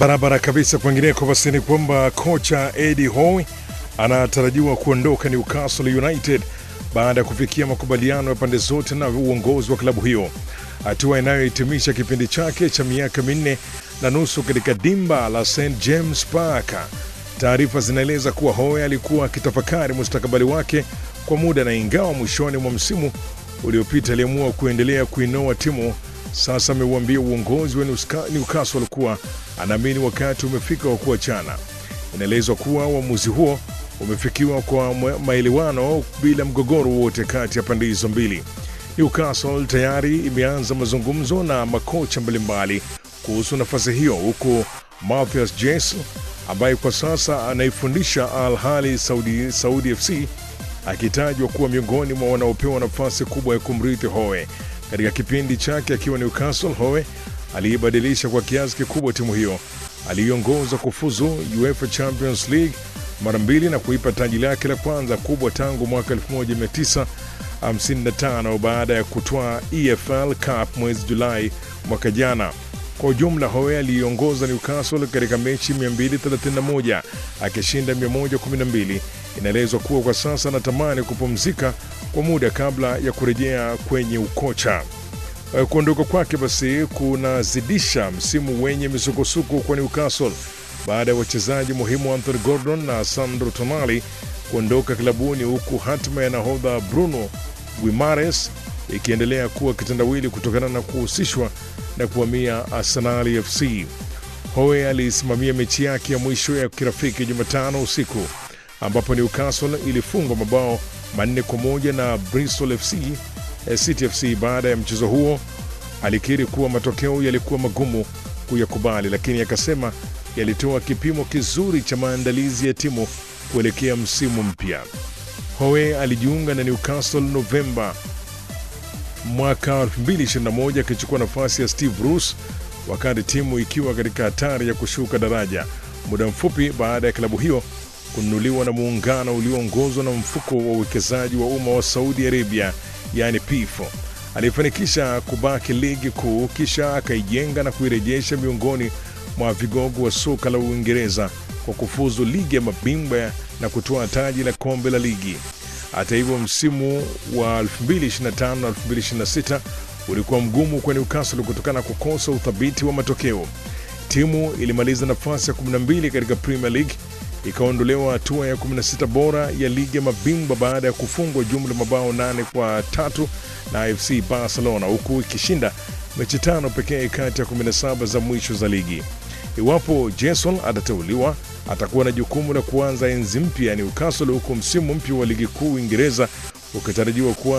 Barabara kabisa. Kwengineko basi ni kwamba kocha Eddie Howe anatarajiwa kuondoka Newcastle United baada ya kufikia makubaliano ya pande zote na uongozi wa klabu hiyo, hatua inayohitimisha kipindi chake cha miaka minne na nusu katika dimba la St James Park. Taarifa zinaeleza kuwa Howe alikuwa akitafakari mustakabali wake kwa muda, na ingawa mwishoni mwa msimu uliopita aliamua kuendelea kuinoa timu, sasa ameuambia uongozi wa Newcastle kuwa anaamini wakati umefika wa kuachana. Inaelezwa kuwa uamuzi huo umefikiwa kwa maelewano bila mgogoro wote kati ya pande hizo mbili. Newcastle tayari imeanza mazungumzo na makocha mbalimbali kuhusu nafasi hiyo, huku Mathias Jes ambaye kwa sasa anaifundisha Al Ahly Saudi, Saudi FC akitajwa kuwa miongoni mwa wanaopewa nafasi kubwa ya kumrithi Howe. Katika kipindi chake akiwa Newcastle, Howe aliibadilisha kwa kiasi kikubwa timu hiyo. Aliiongoza kufuzu UEFA Champions League mara mbili na kuipa taji lake la kwanza kubwa tangu mwaka 1955 baada ya kutwaa EFL Cup mwezi Julai mwaka jana. Kwa ujumla, Howe aliiongoza Newcastle katika mechi 231 akishinda 112. Inaelezwa kuwa kwa sasa anatamani kupumzika kwa muda kabla ya kurejea kwenye ukocha. Kuondoka kwake basi kunazidisha msimu wenye misukosuko kwa Newcastle baada ya wachezaji muhimu Anthony Gordon na Sandro Tonali kuondoka klabuni, huku hatima ya nahodha Bruno Guimares ikiendelea kuwa kitendawili kutokana na kuhusishwa na kuhamia Arsenal FC. Howe alisimamia mechi yake ya mwisho ya kirafiki Jumatano usiku ambapo Newcastle ilifungwa mabao manne kwa moja na Bristol FC City FC. Baada ya mchezo huo, alikiri kuwa matokeo yalikuwa magumu kuyakubali, lakini akasema yalitoa kipimo kizuri cha maandalizi ya timu kuelekea msimu mpya. Howe alijiunga na Newcastle Novemba mwaka 2021 akichukua nafasi ya Steve Bruce wakati timu ikiwa katika hatari ya kushuka daraja, muda mfupi baada ya klabu hiyo kununuliwa na muungano ulioongozwa na mfuko wa uwekezaji wa umma wa Saudi Arabia, yani PIF. Alifanikisha kubaki ligi kuu, kisha akaijenga na kuirejesha miongoni mwa vigogo wa soka la Uingereza kwa kufuzu ligi ya mabingwa na kutoa taji la kombe la ligi. Hata hivyo, msimu wa 2025 na 2026 ulikuwa mgumu kwa Newcastle kutokana na kukosa uthabiti wa matokeo. Timu ilimaliza nafasi ya 12 katika Premier League, ikaondolewa hatua ya 16 bora ya ligi ya mabingwa baada ya kufungwa jumla mabao nane kwa tatu na FC Barcelona, huku ikishinda mechi tano pekee kati ya 17 za mwisho za ligi. Iwapo Jason atateuliwa, atakuwa na jukumu la kuanza enzi mpya ya Newcastle, huku msimu mpya wa ligi kuu Uingereza ukitarajiwa kuwa